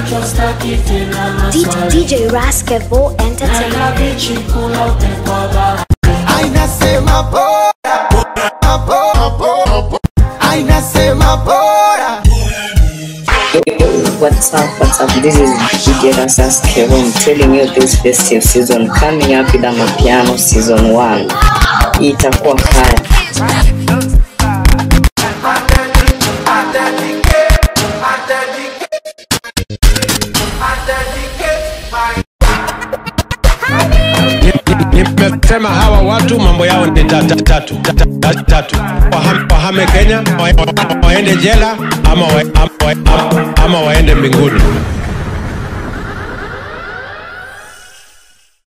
nachostaki tena D- maswali DJ Raskevo Entertainment. naenda bichi kula upepo wa bahari ainasema bora bora, bora. ainasema bora What's up, what's up? This is DJ Rasas Kevin telling you this festive season coming up with Amapiano season 1. Itakuwa kaya. Nimesema hawa watu mambo yao ni tatu tatu tatu, tatu. Wahame, wahame Kenya wa- wa- waende jela ama, wa, ama, wa- ama waende mbinguni.